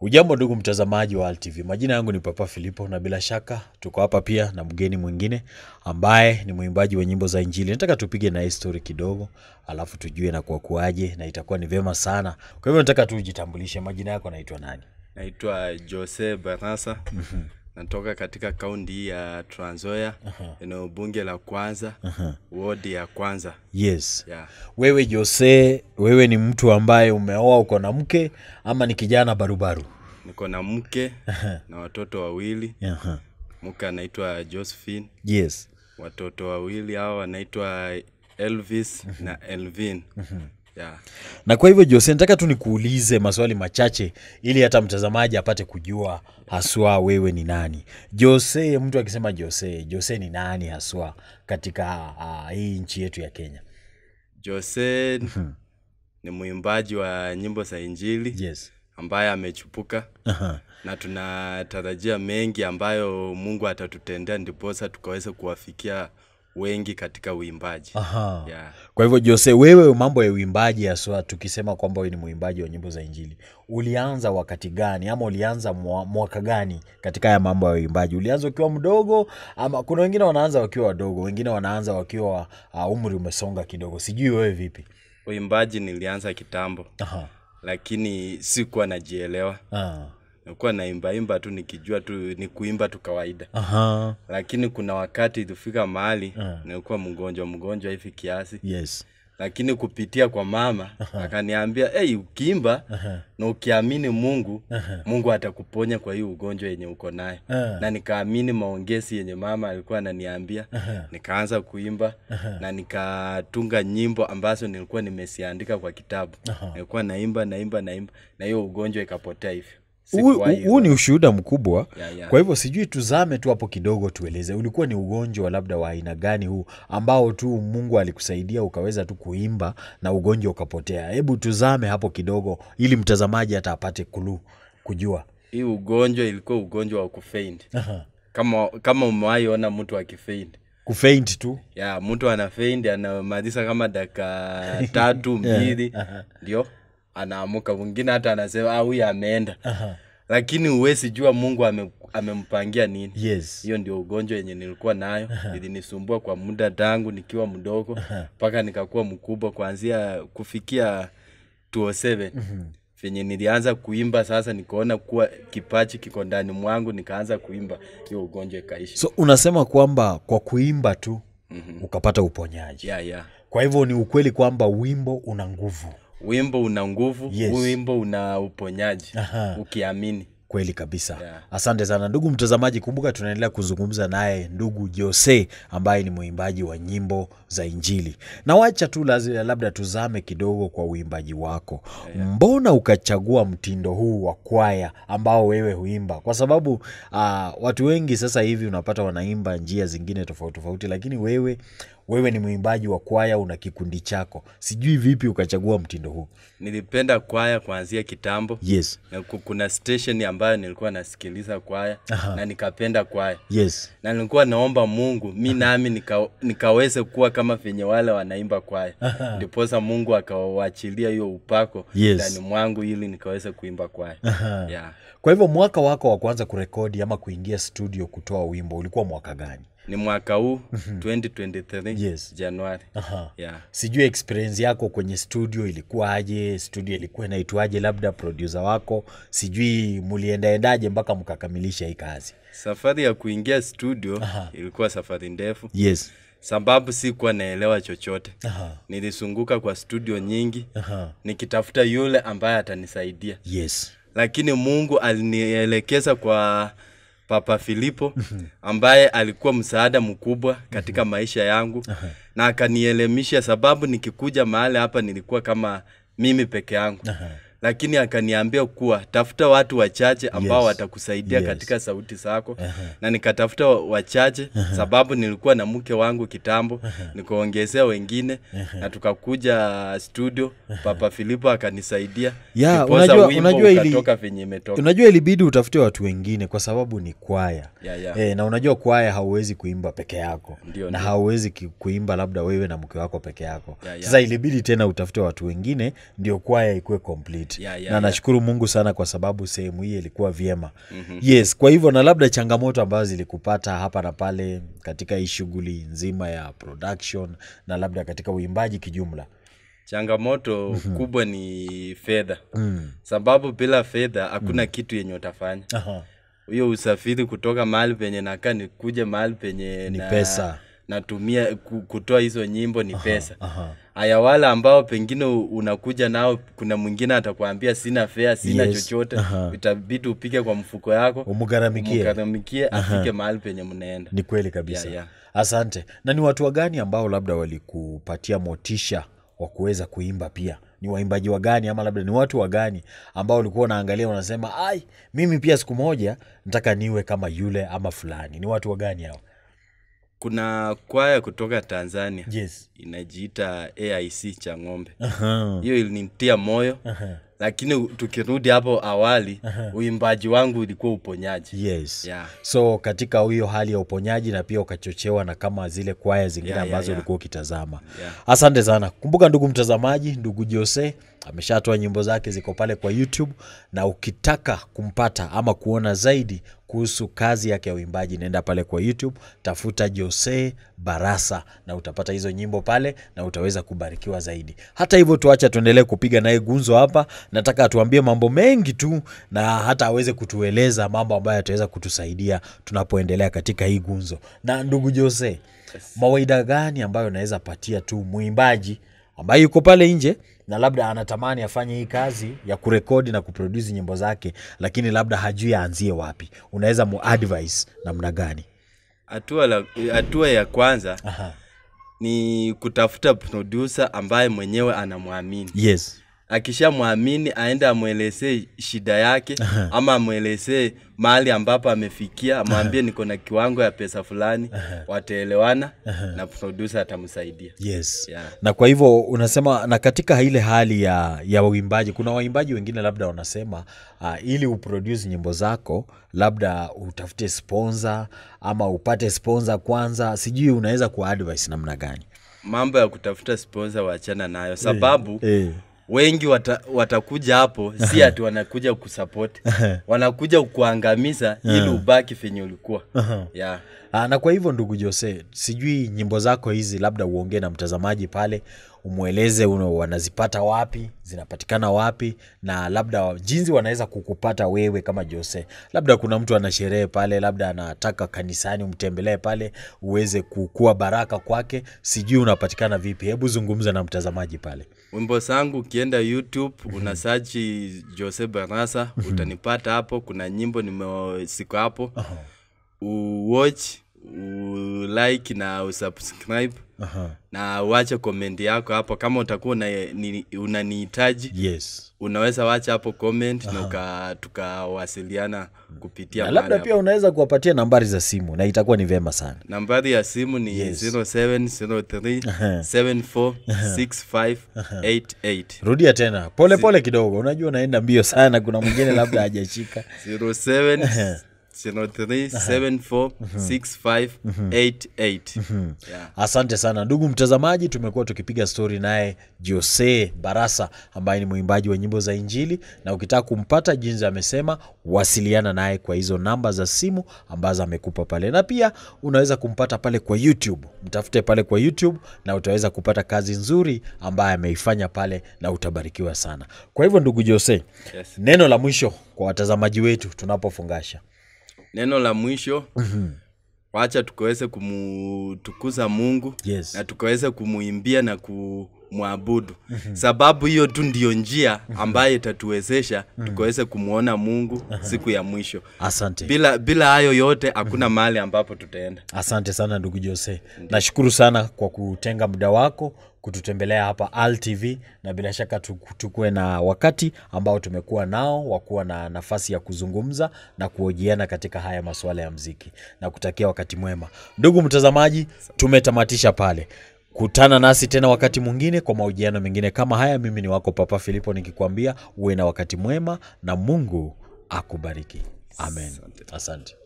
Ujambo ndugu mtazamaji wa ALTV, majina yangu ni Papa Filipo na bila shaka tuko hapa pia na mgeni mwingine ambaye ni mwimbaji wa nyimbo za Injili. Nataka tupige na story kidogo, alafu tujue na kwa kuaje, na itakuwa ni vyema sana. Kwa hivyo nataka tu ujitambulishe, majina yako naitwa nani? Naitwa Jose Barasa. Natoka katika kaunti hii ya Trans Nzoia, eneo bunge la kwanza, wodi ya kwanza. Yes. Yeah. Wewe Jose, wewe ni mtu ambaye umeoa, uko na mke ama ni kijana barubaru? Niko na mke na watoto wawili. Aha. Mke anaitwa Josephine, Yes. watoto wawili hao wanaitwa Elvis na Elvin. Yeah. Na kwa hivyo Jose, nataka tu nikuulize maswali machache ili hata mtazamaji apate kujua haswa wewe ni nani. Jose, mtu akisema Jose, Jose ni nani haswa katika uh, hii nchi yetu ya Kenya? Jose ni mwimbaji wa nyimbo za Injili Yes. ambaye amechupuka Aha. na tunatarajia mengi ambayo Mungu atatutendea ndiposa tukaweza kuwafikia wengi katika uimbaji. Aha. Yeah. Kwa hivyo Jose, wewe mambo ya uimbaji haswa, tukisema kwamba wewe ni mwimbaji wa nyimbo za Injili, ulianza wakati gani ama ulianza mwa- mwaka gani katika haya mambo ya uimbaji? Ulianza ukiwa mdogo ama kuna wengine wanaanza wakiwa wadogo, wengine wanaanza wakiwa uh, umri umesonga kidogo. Sijui wewe vipi? Uimbaji nilianza kitambo, Aha. lakini sikuwa najielewa. Ah. Nilikuwa naimbaimba tu nikijua tu ni kuimba tu kawaida, Aha. lakini kuna wakati ilifika mahali nilikuwa mgonjwa mgonjwa hivi kiasi, Yes. lakini kupitia kwa mama akaniambia, hey, ukiimba na ukiamini Mungu, Mungu atakuponya kwa hii ugonjwa yenye uko nayo. Ah. Na nikaamini maongezi yenye mama alikuwa ananiambia, nikaanza kuimba na nikatunga nyimbo ambazo nilikuwa nimesiandika kwa kitabu. Nilikuwa naimba naimba naimba na hiyo ugonjwa ikapotea hivyo. Huu Sikuwahi- huu ni ushuhuda mkubwa Ya, ya. kwa hivyo sijui tuzame tu hapo kidogo tueleze ulikuwa ni ugonjwa labda wa aina gani huu ambao tu mungu alikusaidia ukaweza tu kuimba na ugonjwa ukapotea hebu tuzame hapo kidogo ili mtazamaji hata apate kulu kujua Hii ugonjwa ilikuwa ugonjwa wa kufaint. Kama kama umewahi ona mtu akifaint. kufaint tu ya mtu ana faint anamaliza kama dakika tatu mbili ndio anaamuka mwingine hata anasema ah huyu ameenda lakini huwezi jua mungu ame, amempangia nini yes hiyo ndio ugonjwa yenye nilikuwa nayo ilinisumbua kwa muda tangu nikiwa mdogo mpaka nikakuwa mkubwa kuanzia kufikia 207 venye nilianza kuimba sasa nikaona kuwa kipachi kiko ndani mwangu nikaanza kuimba hiyo ugonjwa ikaishi so unasema kwamba kwa kuimba tu ukapata uponyaji yeah, yeah. kwa hivyo ni ukweli kwamba wimbo una nguvu wimbo una nguvu Yes. wimbo una uponyaji Aha. ukiamini kweli kabisa Yeah. asante sana ndugu mtazamaji kumbuka tunaendelea kuzungumza naye ndugu jose ambaye ni mwimbaji wa nyimbo za injili na wacha tu lazi- labda tuzame kidogo kwa uimbaji wako mbona ukachagua mtindo huu wa kwaya ambao wewe huimba kwa sababu uh, watu wengi sasa hivi unapata wanaimba njia zingine tofauti tofauti lakini wewe wewe ni mwimbaji wa kwaya una kikundi chako sijui vipi ukachagua mtindo huu nilipenda kwaya kuanzia kitambo yes na ku- kuna station ambayo nilikuwa nasikiliza kwaya na nikapenda kwaya yes na nilikuwa naomba mungu mi nami nika, nikaweze kuwa kama venye wale wanaimba kwaya ndiposa mungu akawachilia hiyo upako Yes. ndani mwangu ili nikaweze kuimba kwaya yeah. Kwa hivyo mwaka wako wa kwanza kurekodi ama kuingia studio kutoa wimbo ulikuwa mwaka gani? ni mwaka huu 2023 Yes. januari Aha. yeah. Sijui experience yako kwenye studio ilikuwa aje, studio ilikuwa inaitwaje, labda producer wako, sijui muliendaendaje mpaka mkakamilisha hii kazi? safari ya kuingia studio ilikuwa safari ndefu Yes. sababu sikuwa naelewa chochote Aha. nilizunguka kwa studio nyingi Aha. nikitafuta yule ambaye atanisaidia Yes. lakini mungu alinielekeza kwa papa filipo ambaye alikuwa msaada mkubwa katika maisha yangu na akanielemisha sababu nikikuja mahali hapa nilikuwa kama mimi peke yangu lakini akaniambia kuwa tafuta watu wachache ambao Yes. watakusaidia Yes. katika sauti zako na nikatafuta wa- wachache sababu nilikuwa na mke wangu kitambo nikaongezea wengine na tukakuja studio papa filipo akanisaidia Ya, Ndiposa unajua- wimbo unajua ili- ukatoka venye imetoka Unajua ilibidi utafute watu wengine kwa sababu ni kwaya. Ya, ya. E, na unajua kwaya hauwezi kuimba peke yako Ndio, na ndio. hauwezi ki- kuimba labda wewe na mke wako peke yako Ya, ya. sasa ilibidi tena utafute watu wengine ndio kwaya ikuwe complete Yeah, yeah, na yeah. nashukuru mungu sana kwa sababu sehemu hii ilikuwa vyema yes kwa hivyo na labda changamoto ambazo zilikupata hapa na pale katika hii shughuli nzima ya production na labda katika uimbaji kijumla changamoto kubwa ni fedha sababu bila fedha hakuna kitu yenye utafanya Aha. hiyo usafiri kutoka mahali penye nakaa ni kuja mahali penye Ni na, pesa. natumia ku- kutoa hizo nyimbo ni pesa aha. haya wale ambao pengine u- unakuja nao kuna mwingine atakwambia sina fea sina Yes. chochote Aha. itabidi upige kwa mfuko yako umugharamikie umgharamikie afike mahali penye mnaenda ni kweli kabisa Yeah, yeah. asante na ni watu wagani ambao labda walikupatia motisha wa kuweza kuimba pia ni waimbaji wagani ama labda ni watu wagani ambao ulikuwa unaangalia unasema ai mimi pia siku moja nataka niwe kama yule ama fulani ni watu wagani hao kuna kwaya kutoka tanzania yes inajiita aic cha ng'ombe Aha. hiyo ilinitia moyo Aha. lakini u- tukirudi hapo awali uimbaji wangu ulikuwa uponyaji yes yeah. so katika hiyo hali ya uponyaji na pia ukachochewa na kama zile kwaya zingine Yeah, yeah, ambazo yeah. ulikuwa ukitazama Yeah. asante sana kumbuka ndugu mtazamaji ndugu jose ameshatoa nyimbo zake ziko pale kwa youtube na ukitaka kumpata ama kuona zaidi kuhusu kazi yake ya uimbaji naenda pale kwa youtube tafuta jose barasa na utapata hizo nyimbo pale na utaweza kubarikiwa zaidi hata hivyo tuacha tuendelee kupiga naye gunzo hapa nataka atuambie mambo mengi tu na hata aweze kutueleza mambo ambayo yataweza kutusaidia tunapoendelea katika hii gunzo na ndugu jose mawaida gani ambayo unaweza patia tu mwimbaji ambaye yuko pale nje na labda anatamani afanye hii kazi ya kurekodi na kuprodusi nyimbo zake lakini labda hajui aanzie wapi unaweza muadvise namna gani hatua la- hatua ya kwanza Aha. ni kutafuta producer ambaye mwenyewe anamwamini yes akishamwamini aende amwelezee shida yake ama amwelezee mahali ambapo amefikia amwambie niko na kiwango ya pesa fulani wataelewana na producer atamsaidia yes Yeah. na kwa hivyo unasema na katika ile hali ya, ya uimbaji kuna waimbaji wengine labda wanasema uh, ili uproduce nyimbo zako labda utafute sponsor ama upate sponsor kwanza sijui unaweza kuwa advice namna gani mambo ya kutafuta sponsor wachana nayo sababu eh. wengi wata, watakuja hapo si ati wanakuja kusupport wanakuja kuangamiza ili ubaki venye ulikuwa yeah. Ah, na kwa hivyo ndugu Jose, sijui nyimbo zako hizi, labda uongee na mtazamaji pale, umweleze una- wanazipata wapi, zinapatikana wapi, na labda jinsi wanaweza kukupata wewe kama Jose. Labda kuna mtu ana sherehe pale, labda anataka kanisani umtembelee pale, uweze kukua baraka kwake, sijui unapatikana vipi? Hebu zungumza na mtazamaji pale. wimbo zangu ukienda youtube una search jose barasa utanipata hapo kuna nyimbo nimesiko hapo uwatch ulike na usubscribe Aha. na uache comment yako hapo kama utakuwa una- ni- unanihitaji Yes. unaweza wacha hapo comment na uka- tukawasiliana kupitia Na mahali labda hapo. pia unaweza kuwapatia nambari za simu na itakuwa ni vema sana. nambari ya simu ni Yes. 0703746588 Rudia tena pole pole kidogo, unajua unaenda mbio sana, kuna mwingine labda hajashika. 0703746588 Yeah. Asante sana ndugu mtazamaji, tumekuwa tukipiga stori naye Jose Barasa ambaye ni mwimbaji wa nyimbo za Injili, na ukitaka kumpata jinsi amesema, wasiliana naye kwa hizo namba za simu ambazo amekupa pale, na pia unaweza kumpata pale kwa YouTube. Mtafute pale kwa YouTube na utaweza kupata kazi nzuri ambaye ameifanya pale, na utabarikiwa sana. Kwa hivyo ndugu Jose, Yes. neno la mwisho kwa watazamaji wetu tunapofungasha. neno la mwisho wacha tukaweze kumtukuza mungu Yes. na tukaweze kumuimbia na kumwabudu sababu hiyo tu ndiyo njia ambayo itatuwezesha tukaweze kumwona mungu siku ya mwisho Asante. bila bila hayo yote hakuna mahali ambapo tutaenda Asante sana ndugu Jose, nashukuru sana kwa kutenga muda wako kututembelea hapa Al TV, na bila shaka tu- tukuwe na wakati ambao tumekuwa nao wa kuwa na nafasi ya kuzungumza na kuhojiana katika haya masuala ya mziki, na kutakia wakati mwema. Ndugu mtazamaji, tumetamatisha pale. Kutana nasi tena wakati mwingine kwa mahojiano mengine kama haya. Mimi ni wako Papa Filipo nikikwambia uwe na wakati mwema na Mungu akubariki. Amen. Asante.